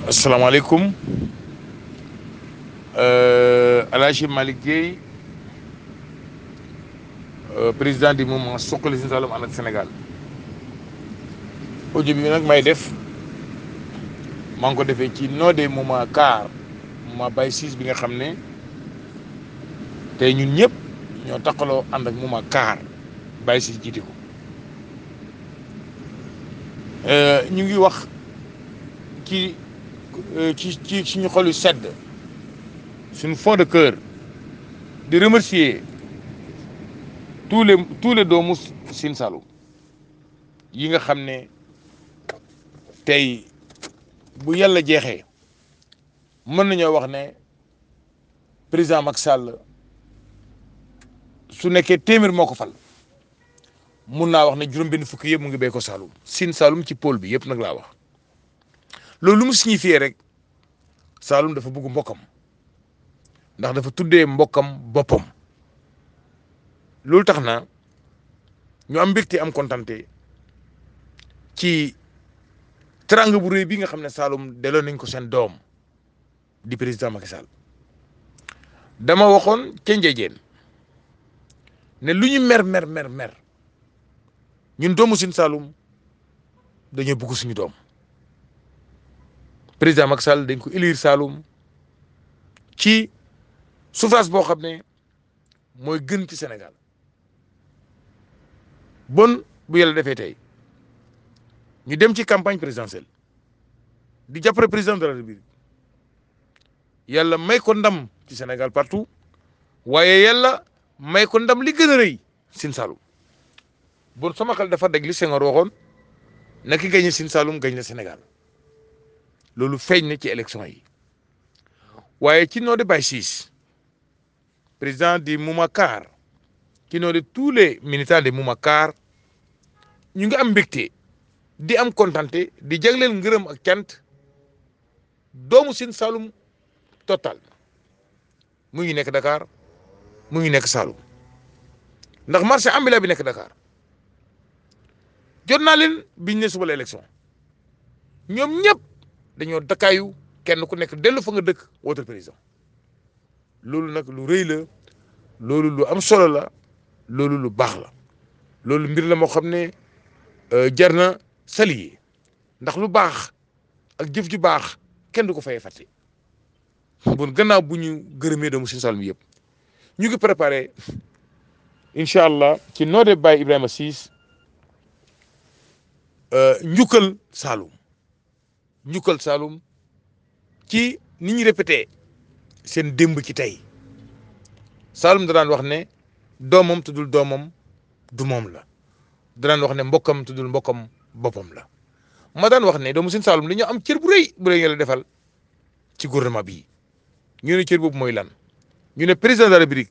asalaamaaleykum El Hadj Malick Guèye président du mouvement Suxali Sine Saloum ànd ak Sénégal audio bi nag may def maa ngi ko defee ci noo de moment car moment bay siis bi nga xam ne tey ñun ñëpp ñoo taqaloo ànd ak moment car bay siis jiite ko ñu ngi wax ci ci ci suñu xol yu sedd suñu fond de cœur di remercier tous les tous les doomu Sine Saloum yi nga xam ne tey bu yàlla jeexee mën nañoo wax ne président Macky Sall su nekkee téeméer moo ko fal mun naa wax ne juróom-benn fukki yëpp mu ngi béy ko Saloum Sine Saloum ci pôle bi yëpp nag laa wax loolu lu mu signifié rek Saloum dafa bëgg mbokkam ndax dafa tuddee mbokkam boppam loolu tax na ñu am mbégte am kontante ci teranga bu réy bi nga xam ne Saloum delloo nañ ko seen doom di président Macky Sall dama waxoon ca njëjeen ne lu ñu mer mer mer mer ñun doomu Sine Saloum dañoo bëgg suñu doom président Macky Sall dañ ko élire Saloum ci suffrage boo xam ne mooy gën ci Sénégal bon bu yàlla defee tey ñu dem ci campagne présidentielle di jàppale président de la République yàlla may ko ndam ci Sénégal partout waaye yàlla may ko ndam li gën a rëy Sine Saloum bon sama xel dafa dégg li Senghor waxoon na ki gañe Sine Saloum gañ la Sénégal loolu feeñ na ci élection yi waaye ci noo de Baye Ciss président du mouvement CAR ci noo de tous les militants du mouvement CAR ñu ngi am mbégte di am kontante di jagleel ngërëm ak cant doomu Sine Saloum total mu ngi nekk Dakar mu ngi nekk Saloum ndax marché ambulant bi nekk Dakar jot naa leen biñ ne suba la élection ñoom ñëpp dañoo dakkaayu kenn ku nekk dellu fa nga dëkk wootal président loolu nag lu rëy la loolu lu am solo la loolu lu baax la loolu mbir la moo xam ne jar na salier ndax lu baax ak jëf ju baax kenn du ko fayee fàtte bon gannaaw bu ñu gërëmee doomu Sine Saloum yëpp ñu ngi préparé incha allah ci noo de Baye Ibrahima Ciss njukkal Saloum njukkal Saloum ci ni ñu répété seen démb ci tey Saloum da daan wax ne doomam tuddul doomam du moom la da daan wax ne mbokkam tuddul mbokkam boppam la ma daan wax ne doomu Sine Saloum li ñu am cër bu rëy bu leen yàlla defal ci gouvernement bi ñu ne cër boobu mooy lan ñu ne président de la République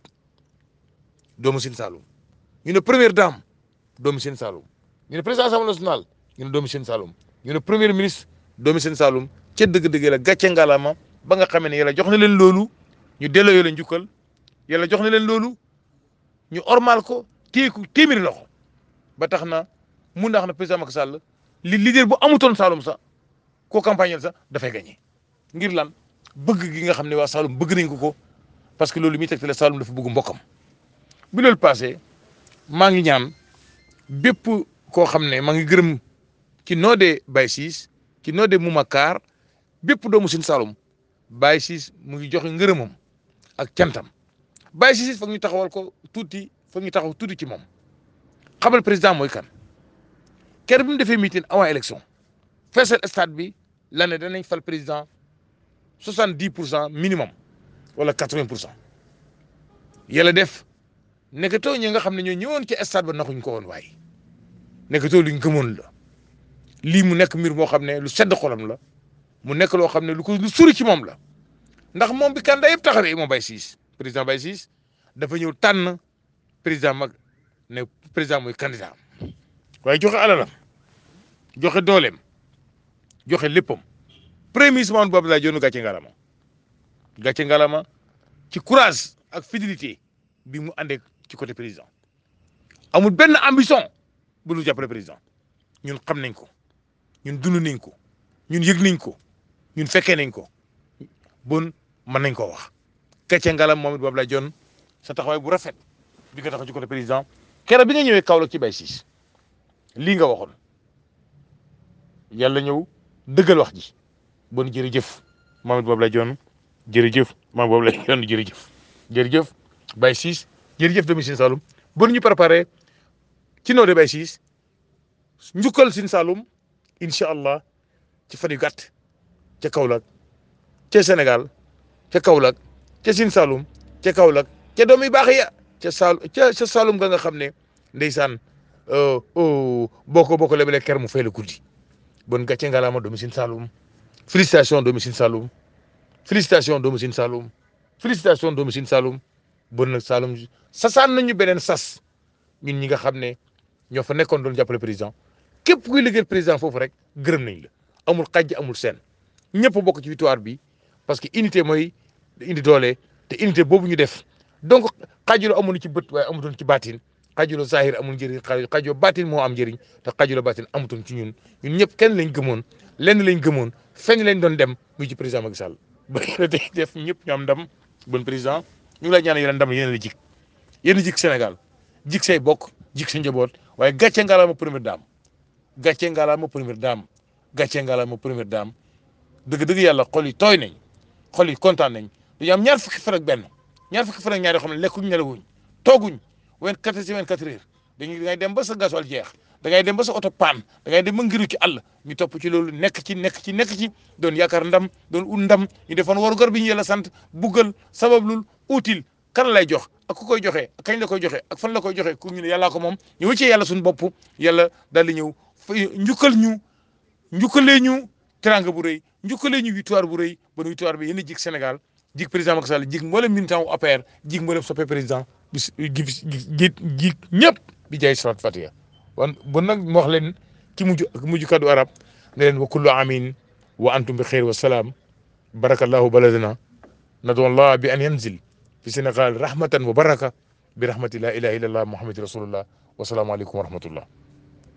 doomu Sine Saloum ñu ne première dame doomu Sine Saloum ñu ne président assemblée nationale ñu ne doomu Sine Saloum ñu ne premier ministre doomu Sine Saloum ca dëgg-dëgg la gàcce ngalaama ba nga xamee ne yàlla jox na leen loolu ñu delloo yàlla njukkal yàlla jox na leen loolu ñu ormal ko téye ko téeméeri loxo ba tax na mun naa xam ne président Macky Sall li leader bu amutoon Saloum sax koo campagne sax dafay gagné ngir lan bëgg gi nga xam ne waa Saloum bëgg nañ ko ko parce que loolu mi tegtale Saloum dafa bëgg mbokkam bi loolu passé maa ngi ñaan bépp koo xam ne maa ngi gërëm ci noo de Baye Ciss ci noo de Mouma Kaar bépp doomu Sine Saloum Baye Ciss mu ngi joxe ngërëmam ak cantam Baye Ciss foog ñu taxawal ko tuuti foog ñu taxaw tuuti ci moom xamal président mooy kan kër bi mu defee meeting avant élection feesal stade bi la ne danañ fal président soixante dix pour cent minimum wala quatre vingt pour cent yàlla def nekkatoo ñi nga xam ne ñoo ñëwoon ci stade ba naxuñ ko woon waaye nekkatoo luñ gëmoon la lii mu nekk mbir moo xam ne lu sedd xolam la mu nekk loo xam ne lu ko lu suri ci moom la ndax moom bi candidat yëpp taxawee moom Baye Ciss président Baye Ciss dafa ñëw tànn président mag ne président mooy candidat waaye joxe alalam joxe dooleem joxe léppam premier ministre Mahammed Boun Abdallah Dionne gàcce ngalama gàcce ngalama ci courage ak fidélité bi mu àndee ci côté président amul benn ambition bu lu jàppale président ñun xam nañ ko ñun dund nañ ko ñun yëg nañ ko ñun fekkee nañ ko bon mën nañ koo wax gàcce ngalam moom it boobu la jon sa taxawaay bu rafet bi nga taxaw ci côté président keroog bi nga ñëwee Kaolack ci bay siis lii nga waxoon yàlla ñëw dëggal wax ji bon jërëjëf moom it boobu la jon jërëjëf moom boobu la jon jërëjëf jërëjëf bay siis jërëjëf doomi Sine Saloum bon ñu préparé ci noo de bay siis njukkal Sine Saloum incha allah ci fan yu gàtt ca Kaolack ca Sénégal ca Kaolack ca Sine Saloum ca Kaolack ca doom yu baax ya ca Sal ca ca Saloum ga nga xam ne ndeysaan boo ko boo ko lebalee ker mu fay la guddi bon gàcce ngalaama doomu Sine Saloum félicitation doomu Sine Saloum félicitation doomu Sine Saloum félicitation doomu Sine Saloum bon nag Saloum sasaan nañu beneen sas ñun ñi nga xam ne ñoo fa nekkoon doon jàppale président képp kuy liggéeyal président foofu rek gërëm nañ la amul xajj amul seen ñëpp bokk ci victoire bi parce que unité mooy indi doole te unité boobu ñu def donc xaajuloo amoon ci bët waaye amutoon ci baatin xaajuloo zahir amul njëriñ xaajuloo baatin moo am njëriñ te xaajuloo baatin amutoon ci ñun ñun ñëpp kenn lañ gëmoon lenn lañ gëmoon fenn lañ doon dem muy ci président Macky Sall ba tey def ñëpp ñu am ndam bon président ñu ngi lay ñaanal yeneen ndam yéen la jik yéen jik Sénégal jik say bokk jik sa njaboot waaye gàcce ngalaama première dame gàcce ngalaama première dame gàcce ngalaama première dame dëgg-dëgg yàlla xol yi tooy nañ xol yi kontaan nañ dañu am ñaar fukki fan ak benn ñaar fukki fan ak ñaar yoo xam ne lekkuñ nelawuñ tooguñ wen quatre si wen quatre heures dañuy da ngay dem ba sa gasoil jeex da ngay dem ba sa oto paan da ngay dem ba ngiru ci àll ñu topp ci loolu nekk ci nekk ci nekk ci doon yaakaar ndam doon ut ndam ñu defoon waru gar bi ñu yàlla sant buggal sabablul utile kan lay jox ak ku koy joxe ak kañ la koy joxe ak fan la koy joxe ku ñu ne yàllaa ko moom ñu wëccee yàlla suñu bopp yàlla daal di ñëw njukkal ñu njukkalee ñu teranga bu rëy njukkalee ñu victoire bu rëy ba victoire bi yéen a jig Sénégal jig président Macky Sall jig mboolem militant wu APR jig mboolem soppe président bis gi jig jig ñëpp bi jaay salat fatiha wan bon nag mu wax leen ci mujj mujj kaddu arab ne leen wa kullu amin wa antum bi xeyr wa salaam barakallahu baladana nadu allah bi an yanzil fi Sénégal rahmatan wa baraka bi rahmati la ilaha illallah muhammad rasulullah wa salaamu aleykum wa rahmatullah